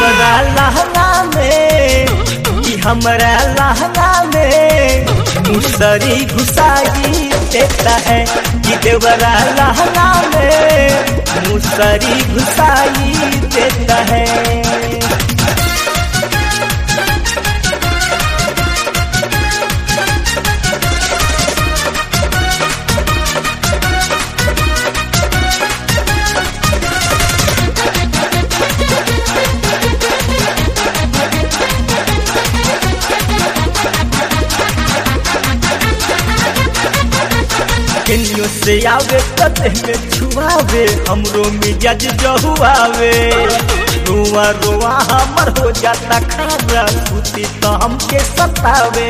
देवरा लहंगा में कि हमरा लहंगा में मुसरी घुसाई देता है कि देवरा लहंगा में मुसरी घुसाई देता है केनियो से आवे कते में छुआवे हमरो मिजाज जहुआवे रुआ रुआ हमर हो जाता खारा सुती तो हमके सतावे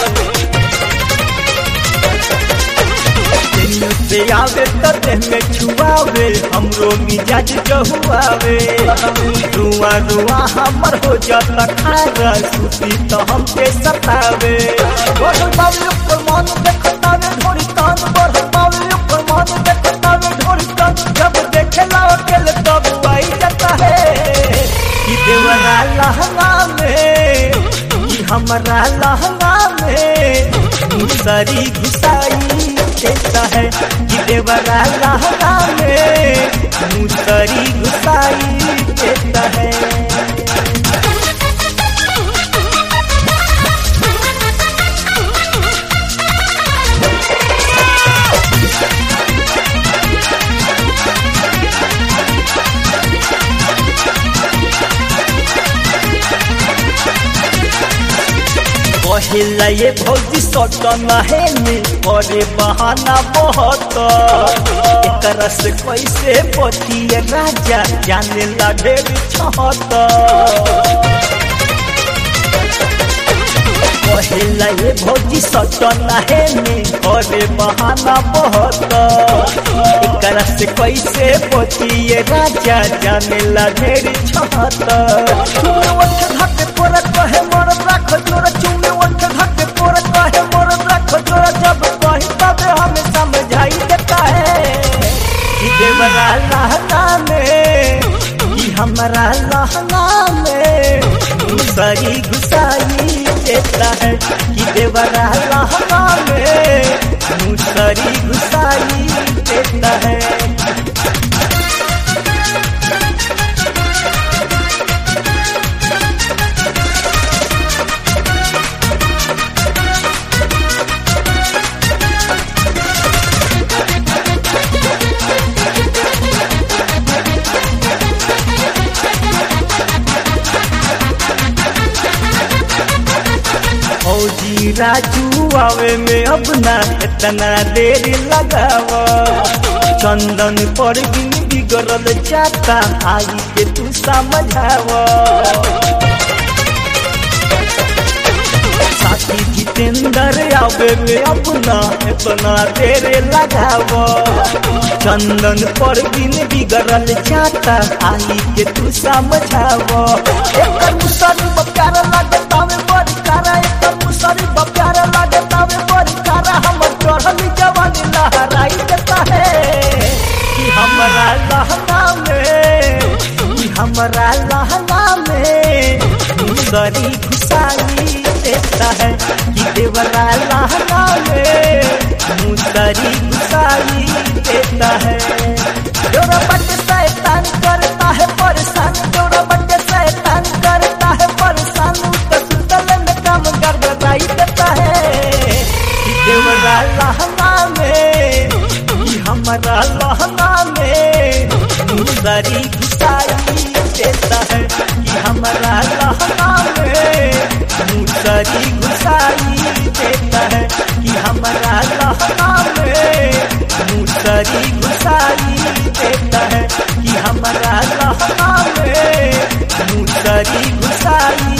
केनियो से आवे कते में छुआवे हमरो मिजाज जहुआवे रुआ रुआ हमर हो जाता खारा सुती तो हमके सतावे बोल बाबू पर मन देखतावे थोड़ी तान बढ़ पावे ऊपर मन देखतावे थोड़ी तान जब देखेला अकेले तब आई जाता है कि देवरा लहंगा में कि हमारा लहंगा में मुसरी घुसाई देता है कि देवरा लहंगा में मुसरी घुसाई देता है कहिला ये भौजी सटन है में अरे बहाना बहुत एकरा से कैसे बचिए राजा जाने ला ढेर छहत कहिला ये भौजी सटन है में अरे बहाना बहुत एकरा से कैसे बचिए राजा जाने ला ढेर छहत धक पोरत कहे मरद राख जोर चुमे वंठ धक पोरत कहे मरद राख जोर जब कही तब हमें समझाई देता है कि देवरा लहंगा में कि हमारा लहंगा में मुसरी घुसाई देता है कि देवरा लहंगा में मुसरी घुसाई देता है फौजी राजू आवे में अब ना इतना देर लगाव चंदन पर बिन बिगड़ल जाता आई के तू समझाव साथी जितेंद्र आवे में अब ना इतना देर लगाव चंदन पर बिन बिगड़ल जाता आई के तू समझाव एक मुसरी प्यार लगता में बड़ी कारा एक मुसरी प्यार लगता में बड़ी कारा हमर चढ़ल जवानी लहराई देता है कि हमारा लहंगा में कि हमारा लहंगा में मुसरी घुसाई देता है कि देवरा लहंगा में मुसरी घुसाई देता है जोरा बट शैतान करता है परेशान जोरा बट शैतान करता है परेशान तो सुतल में काम गड़बड़ाई देता है कि देवरा लहंगा में कि हमारा लहंगा में मुसरी घुसाई देता है कि हमारा लहंगा में मुसरी घुसाई देता है कि हमारा लहंगा में मुसरी घुसाई देता है कि हमारा लहंगा में मुसरी घुसाई